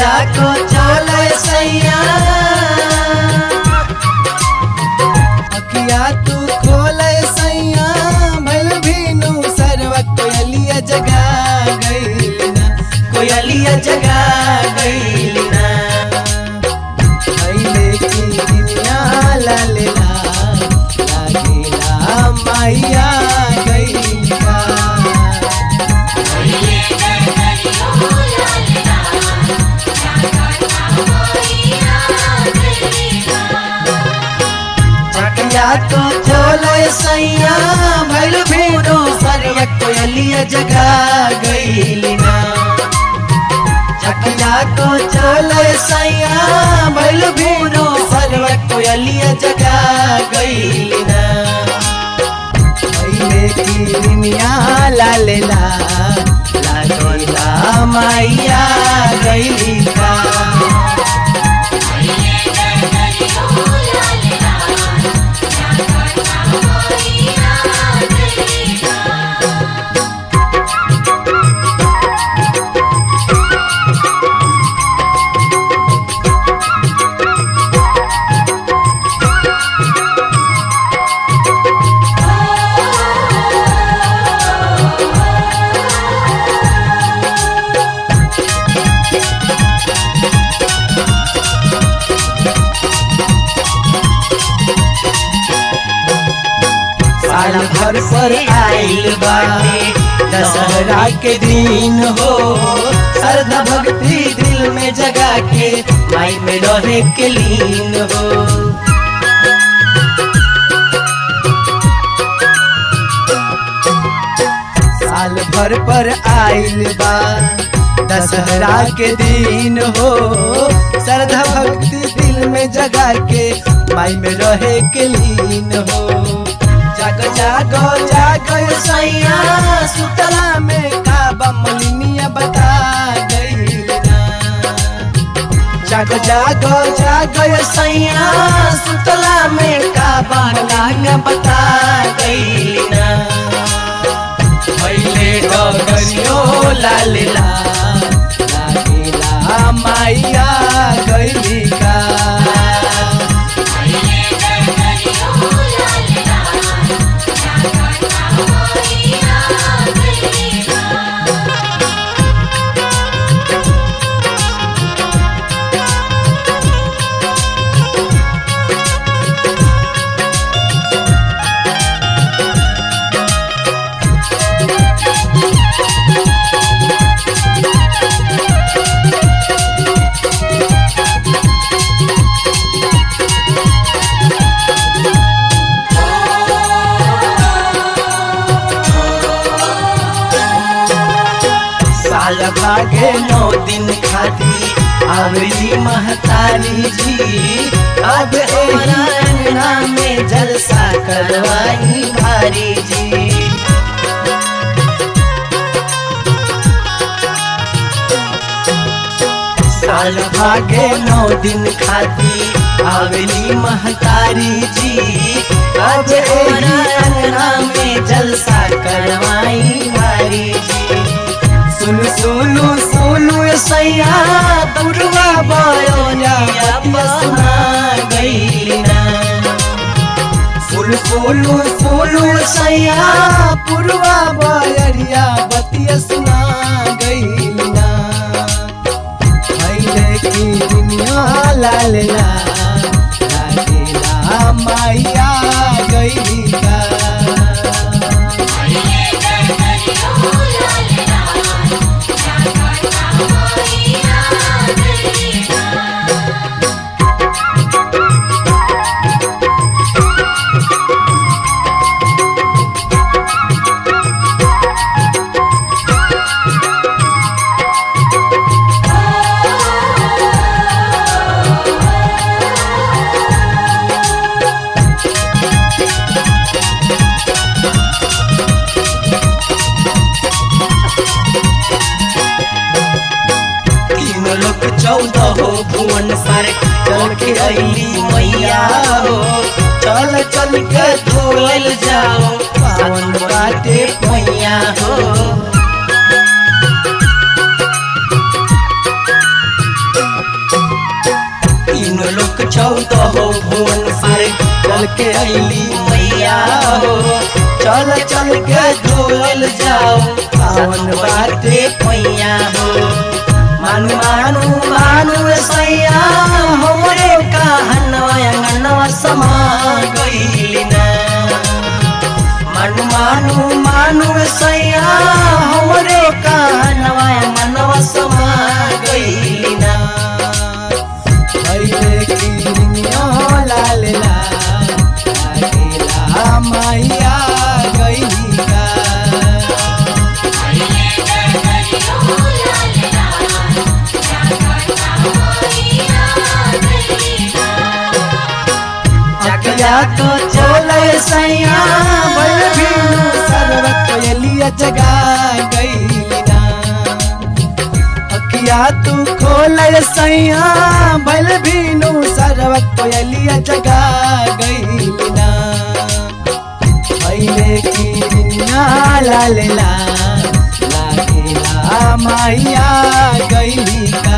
अखिया को चले सैया अखिया तू खोले सैया भल भीनु सरवा कोयलिया जगा गईलिना कोयलिया जगा गईली ना भैले की दुनिया लालेला लागेला माइया गईलिना अखिया को चले सैया भल भीनो सरवा कोयलिया जगा गईली ना चकिया को चले सैया भल भीनो सरवा कोयलिया जगा गईली ना भैले की दुनिया लालेला लागेला माइया गईली का साल भर पर आइल बाटे दशहरा के दिन हो श्रद्धा भक्ति दिल में जगा के माई में रहे के लीन हो साल भर पर आइल बा दशहरा के दिन हो श्रद्धा भक्ति दिल में जगा के माई में रहे के लीन हो जाग जागो जागो सैया सुतला में काबा मलिनिया बता गई जागो जागो जागो सैया सुतला में काबा लाग बता गई ना पहले डगरियो लालेला लागेला माइया गईली का साल भागे नौ दिन खाती आवली महतारी जी अब हमारा अंगना में जलसा करवाई भारी जी साल भागे नौ दिन खाती आवली महतारी जी अब हमारा अंगना में जलसा करवाई भारी जी सुन सुनु सुनु सैया दुर्गा बयोनिया बसना गईना फूल फूलू फूलू सैया पुरवा बयरिया बतिया सुना गईलिना पहले की दुनिया लालेला लागेला माइया गईली का तीन लोग चौदह हो भुवन सर चल के अली मैया हो चल चल के धोल जाओ पावन बाटे मैया हो चौक चौदह हो भुवन से चल के अली मैया हो चल चल के धोल जाओ पावन बाटे पैया हो मानु मानु मानु सैया हमरे कहनवा अंगनवा समा गइली ना मानु मानु मानु सैया हमरे कहनवा अंगनवा समा गइली ना पहिले किनियो लाल लाल लागेला मैया गइली का जगया तो चले सैया बल भीनु सरवत एलिया जगा गइलिना अखिया तू खोल सैया बल भीनु सरवत एलिया जगा गइलिना पहिले किनिया लाल लाल लागेला मैया गइली का